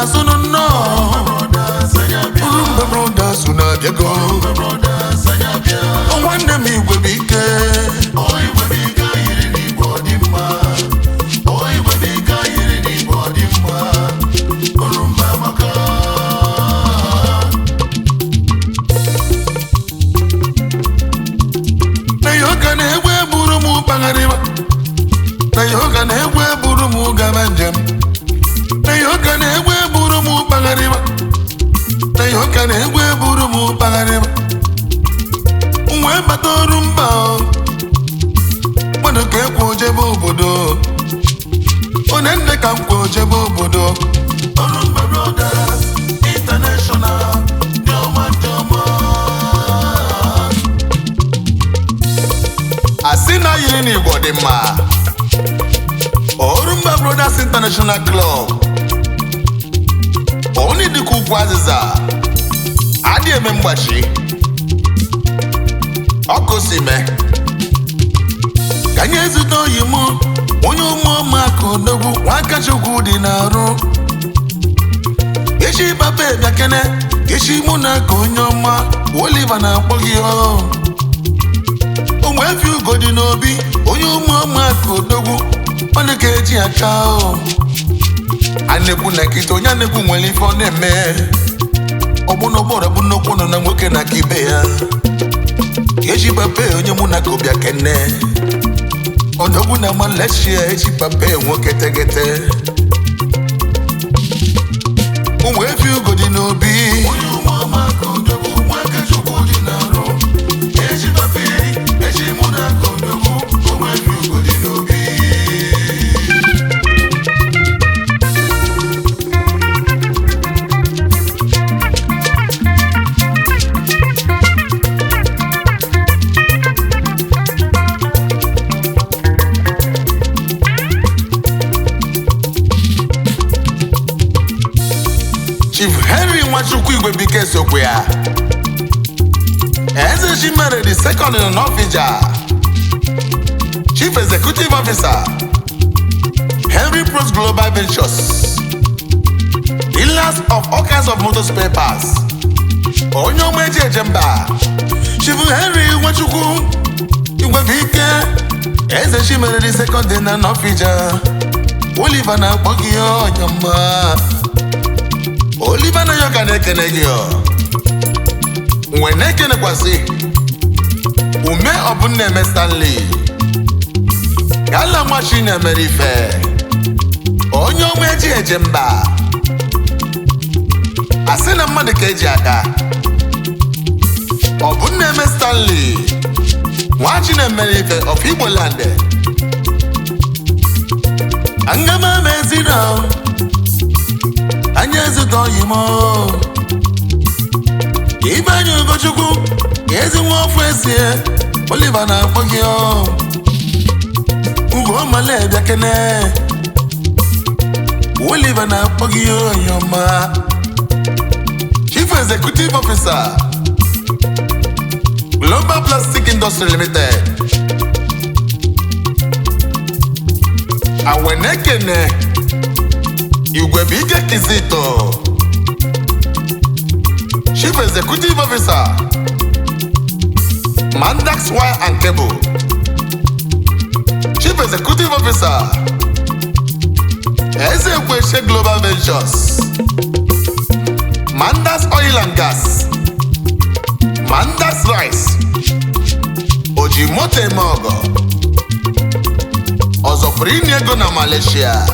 brothers unu nnọọ Urumba brothers unu abịago Ọ nwanne m igwe bụ ike na ya ụka na-egwu eburu m kpagharịba na ya ụka na-egwu eburu m gaba njem na ya ụka na-egwu eburu m kpagharịba na ya ụka na-egwu eburu m kpagharịba wee bata ọrụ mba o. mmadụ ka ekwu ojebe obodo onye nne ka m kwu ojebe obodo Orumba Brothers International dị ọma dị ọma asị na yiri n'igbo dị mma Orumba Brothers International Club onye dịka ugwu azịza adị eme mgbachi ọkụ si mee ka anyị ezute oyi m onye ụmụọmaka odogwu nwakachukwu dị n'arụ echi papa ebiakene echi mụ na ka onye ọma Oliver na-akpọ gị ọ ụmụ efi ugo dị n'obi onye ụmụọmaka odogwu ọnụ ka eji aka o a na-ekwu na nkịta onye a na-ekwu nwere ife ọ na-eme ọgbụna ụgbọrọ bụ nnukwu nọ na nwoke na aka ibe ya eji pape onye mụ na ka ọbịa kene odogwu na Malaysia eji pape nwoke tegete ụmụ efi ugo dị n'obi onye ụmụọmaka odogwu nwakachukwu dị n'arụ eji pape eji mụ na ka odogwu ụmụ efi ugo dị n'obi Chief Henry Nwachukwu Igwebike sokwe ya Eze Chimere the second in Ofija Chief Executive Officer Henry Pros Global Ventures Dealers of all kinds of motor spare parts onye ọma eji eje mba Chief Henry Nwachukwu Igwebike Eze Chimere the second in Ofija Oliver na-akpọ gị onye ọma Oliver na yoga na-ekene gị ọ nwe na-ekenekwasị ume ọbụna eme Stanley gala nwachi na-emere ife onye ọma eji eje mba asị na mmadụ ka eji aka ọbụna eme Stanley nwachi na-emere ife of Igbo land angama mezina anyị ezute oyi m ibe anyị ugochukwu ezi nwa ọfụ esie Oliver na-akpọ gị ọ. ugo male bịakene Oliver na-akpọ gị onye ọma Chief Executive Officer Global Plastic Industry Limited awenekene igwe bụ ike kizito Chief Executive Officer Mandax Wire and Cable Chief Executive Officer Ezekweshe Global Ventures Mandax Oil and Gas Mandax Rice Ojimoto eme ọgọ ọzọ pụrụ inye ego na Malaysia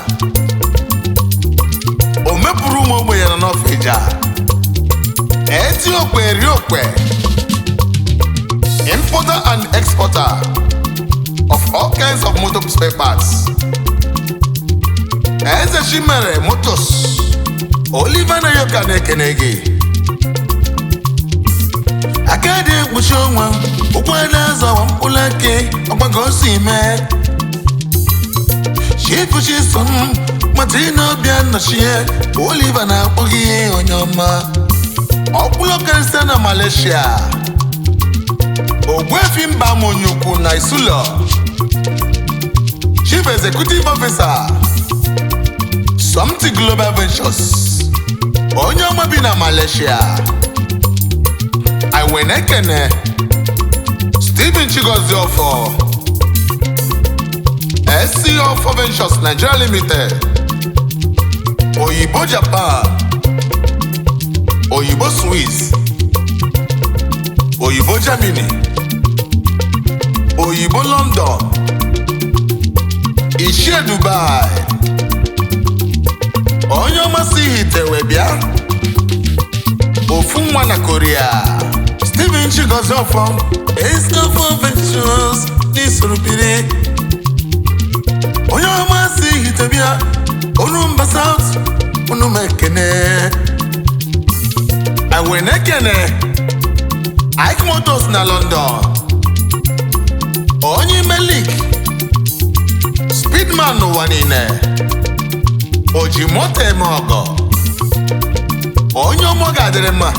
o mepụrụ ụmụ ogbenye nọ n'Ọfịja eti okwe eri okwe importer and exporter of all kinds of motor spare parts eze chimere motos Oliver Nayoka na-ekene gị aka dị ekpuchi ọnwa ụkwụ na-azọwa mkpụrụ ake ọgbago si mee chifuchi so m matina obia nnọchie Oliver na-akpọ gị onye ọma ọkpụlọ karịsịa na Malaysia ogbuefi mba monyukwu na isulo chief executive officer Somti Global Ventures onye ọma bi na malaysia iwe na-ekene stephen chigozie ọfọ sc ọfọ ventures nigeria limited oyibo japan oyibo swiss oyibo germany oyibo london ichie dubai onye ọmasị hitewe bịa ofu nwa na korea steven chigozie ọfọ escafo ventures n'isoro biri onye ọmasị hitebịa onumba south onuma ekene awe na-ekene ike motors na london onye melik speedman n'ụwa niile o ji moto eme ọgọ onye ọmọ ga-adịrị mma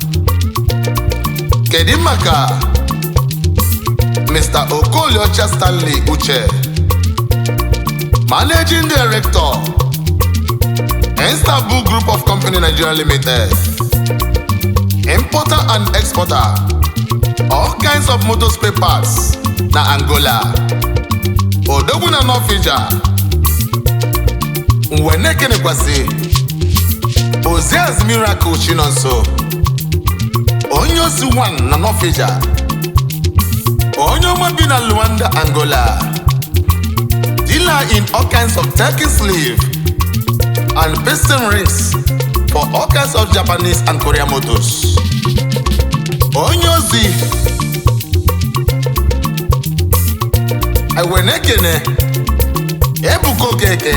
kedu maka mr okoliocha stanley uche managing director istanbul group of company nigeria limited importer and exporter all kinds of motor spare parts na angola odogwu na nọfija mgbe na-ekenekwasị oziaz miracle chinonso onye ozi 1 na nọfija onye ọma bi na luanda angola dealer in all kinds of turkey sleeve and piston rings for all kinds of japanese and korean motors onye ozi ewe na-ekene ebuka okeke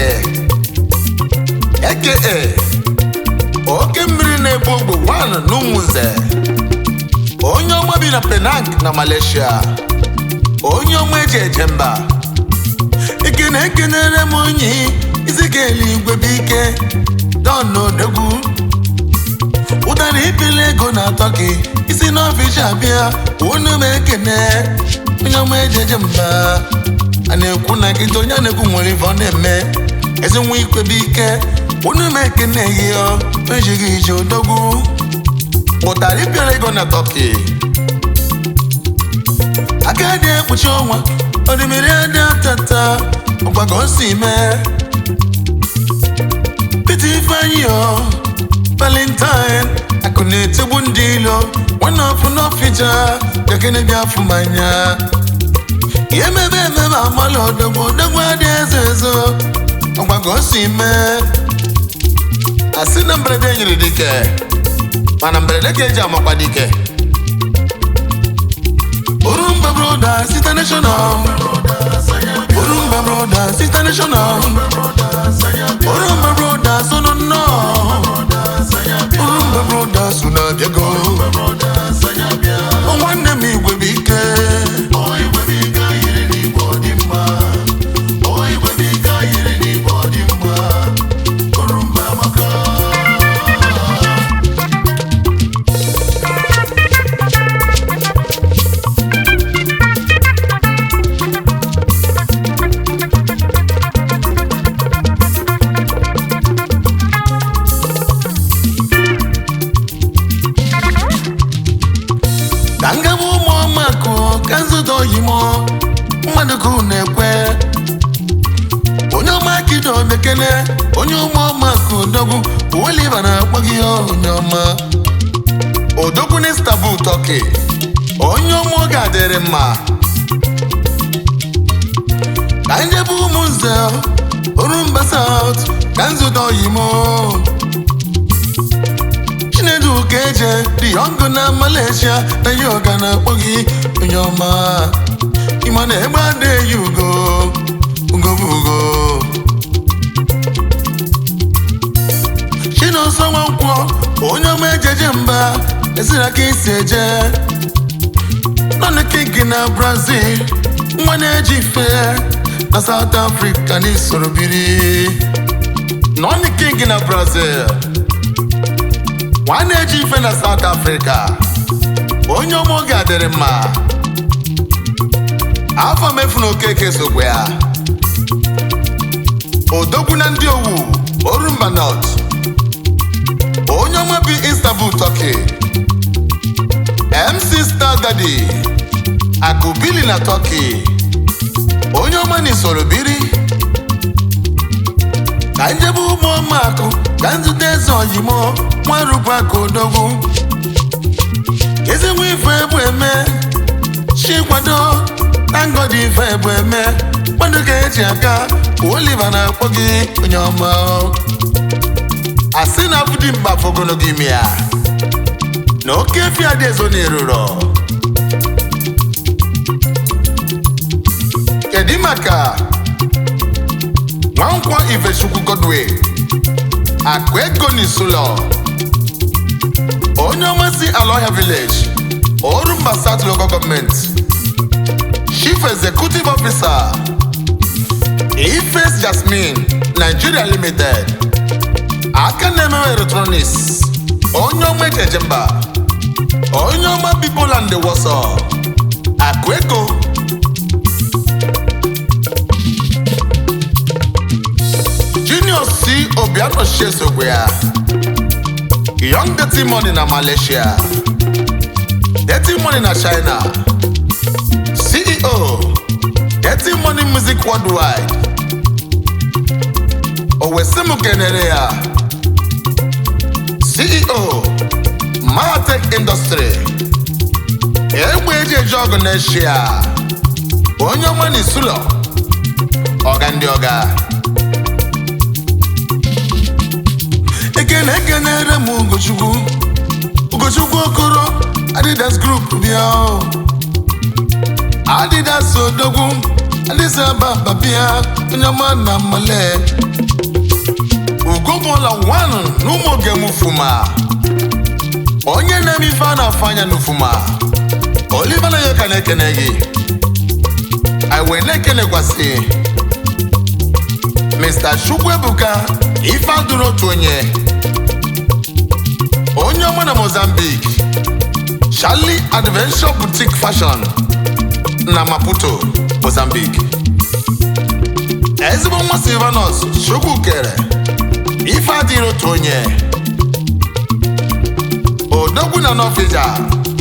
eke oke mmiri na-ebu ogbe 1 n'ụmụnze onye ọma bi na penang na malaysia onye ọma eji eje mba ekene ekenere m onye isi ka eluigwe bụ ike don odegwu ụdara ibili ego na-atọ gị isi n'ọfịs abịa unu m ekene onye ọma eji eje mba a na-ekwu na nkịta onye a na-ekwu nwere ife ọ na-eme ezi nwa ikwebe ike unu m ekene gị ọ ejighị ije odogwu ụtarị bịara ego na tọki aka dị ekpuchi ọnwa ọdịmiri adị atata ọgbago si mee pete ifeanyị ọ valentine akụ na-etigbu ndị ilo nwanne ọfụ n'ọfịja gakene bịa afụ manya ihe mebe emebe amala odogwu odogwu adị eze ezo ọgbago si mee asị na mberede nyere dike mana mberede ka eji amakwa dike Urumba Brothers International Urumba Brothers International Urumba Brothers unu nnọọ Urumba Brothers unu abịago nwanne m igwe bụ ike ka ngaba ụmụ ọmakụ ka nzụta oyimo mmadụ ka unu ekwe onye ọma kido bekele onye ụmụ ọmakụ odogwu uweliva na-akpọ gị onye ọma odogwu na istanbul tọki onye ọma oge adịrị mma ka njebe ụmụ nze orumba saut ka nzụta oyimo chinedu ka eje dị ọgụ na malaysia na ya ọga na-akpọ gị onye ọma ịma na egbe adịghị ugo ugo bụ ugo chinonso nwankwọ onye ọma ejeje mba eziri aka isi eje nọnụ kiki na brazil nwa na-eji ife na south africa na isoro biri nọnụ king na brazil nwa na-eji ife na South Africa onye ọma oge adịrị mma afọ mefu na okeke sokwe ya odogwu na ndị owu orumba not onye Italy akụbili na Turkey onye ọma na isoro biri ka njebe ụmụ ọmakụ ka nzute eze ojimo nwarukwu aka odogwu ezigbo ife ebu eme chikwado na ngọdị ife ebu eme mmadụ ka eji aka Oliver na-akpọ gị onye ọma asị na abụdị mkpa fogologo ime ya na oke efi adị ezo na-eruro kedu maka nwankwọ Ifechukwu Godwin akụ ego n'isulo onye ọma si Aloha Village Orumba South Local Government Chief Executive Officer Ifes Jasmine Nigeria Limited aka na-emewe electronics onye ọma ejeje mba onye ọma Bipoland Woso akụ ego Junior C Obiano Shesogwe ya Young Dirty Money na Malaysia Dirty Money na China CEO Dirty Money Music Worldwide Owesimu kenere ya CEO Mahatek Industry egbe eji eje ọgụ n'eshia onye ọma n'isulo ọga ndị ọga ekene ekenere m ugochukwu ugochukwu okoro adidas group bịa o. adidas odogwu adịsa ababa bịa onye ọma na mmale ugomụla wanụ n'ụmụ oge m fuma onye na-eme ife a na-afụ anya n'ufuma Oliver na yoka na-ekene gị iwe na-ekenekwasị Mr. Chukwuebuka ife adụrụ otu onye onye ọma na Mozambique Charlie Adventure Boutique Fashion na Maputo Mozambique ezigbo nwa Silvanus Chukwukere ife adịrị otu onye odogwu na n'ọfịja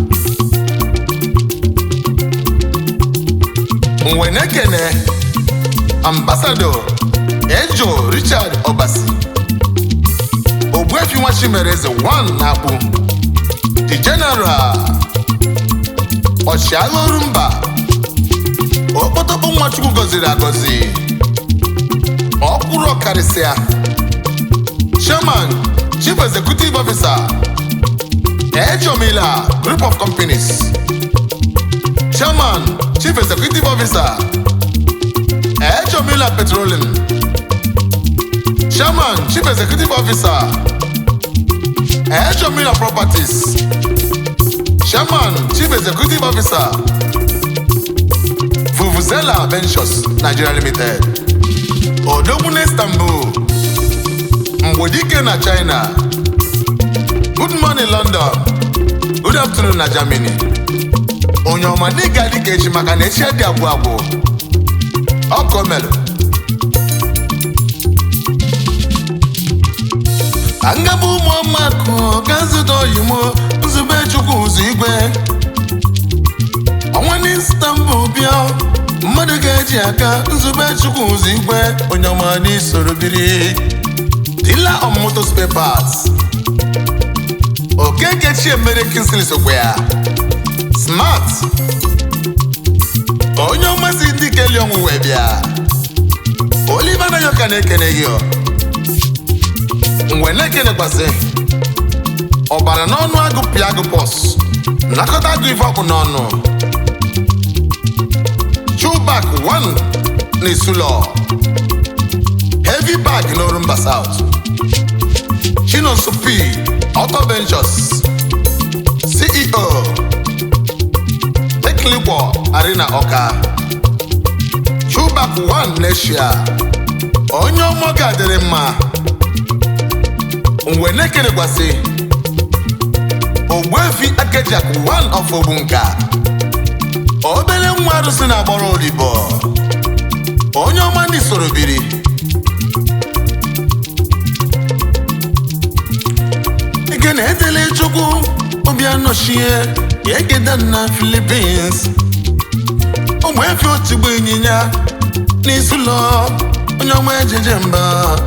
mgbe na-ekene ambasado ejo richard obasi ogbuefi nwa chimereze 1 na-akpụ the general ọchịagha orumba okpotokpo nwachukwu gọziri agọzi ọkwụrụ ọkarịsịa chairman chief executive officer ejomila group of companies chairman chief executive officer ejomila petroleum chairman chief executive officer ejomila properties chairman chief executive officer vuvuzela ventures nigeria limited odogwu na istanbul mgbodike na china good morning london good afternoon na germany onye ọma n'ịga dịka echi maka na echi dị agwụ agwụ ọkọ melụ angaba ụmụ ọmakụ ga nzụta oyimo nzube chukwu ụzọ igwe ọnwa n'istanbul bịa mmadụ ga-eji aka nzube chukwu ụzọ igwe onye ọma n'isoro biri dealer of motor spare parts okeke chiemere kinsley sokwa ya smart onye ọmasị ndị keli ọnwụwe bịa Oliver na yoka na-ekene gị ọ. mgbe na-ekenekwasị ọbara n'ọnụ agụ pịa agụ pọs nakọta agụ ife ọkụ n'ọnụ chubak 1 na isulo heavy bag n'orumba south chinoso p auto ventures ceo teklikwo arena ọka chubak 1 n'eshia onye ọmọ ga-adịrị mma mgbe na-ekenekwasị ogbuefi akejak 1 of ogbunka obere nwa arụsị na-agbọrọ odibo onye ọma ndị soro biri ike na-edele chukwu obi anọchie egede na Philippines ụmụ efe otigbo ịnyịnya n'isi ụlọ onye ọma ejeje mba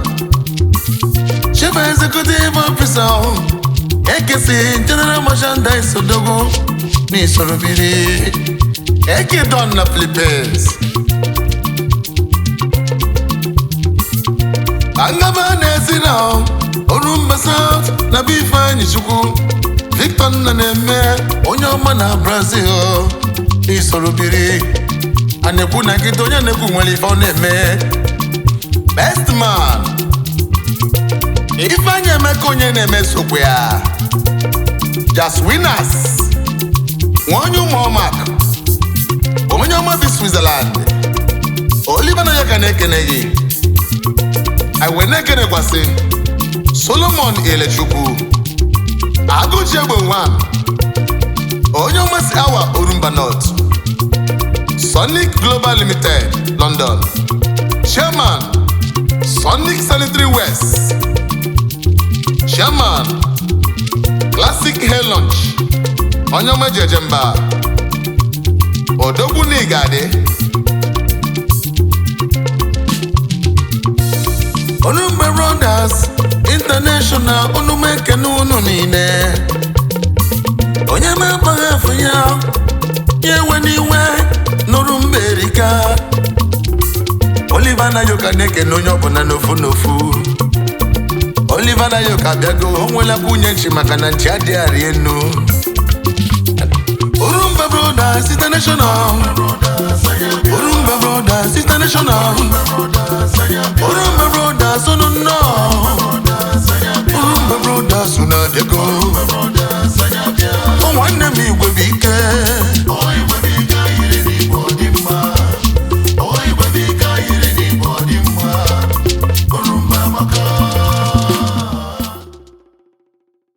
chief executive officer ekesi general merchandise odogo n'isoro biri ekedon na Philippines angaba na-esi na orumba south na be ifeanyị chukwu victor nna na-eme onye ọma na brazil isoro biri a na-ekwu na nkịta onye na-ekwu nwere ife ọ na-eme best man ifeanyị emeka onye na-eme sokwe ya jas winners nwa onye ụmụọmak onye ọma bi switzerland oliver na ya ka na-ekene gị anyị wee na-ekenekwasị solomon elechukwu agụchi egbe nwa onye ọmasị awa orumba north sonic global limited london chairman sonic sanitary west chairman classic hair lunch onye ọma jeje mba odogwu n'igadi Olumbe Brothers International onume ekene unu niile onye na-akpaghị afọ ya ya ewe n'iwe nụrụ mba erika Oliver Nayoka na-ekene onye ọbụla n'ofu n'ofu Oliver Nayoka bịago o nwela kwunye nchi maka na nchi adịghị arị enu Olumbe Brothers International Olumbe Brothers International Olumbe Brothers unu nnọọ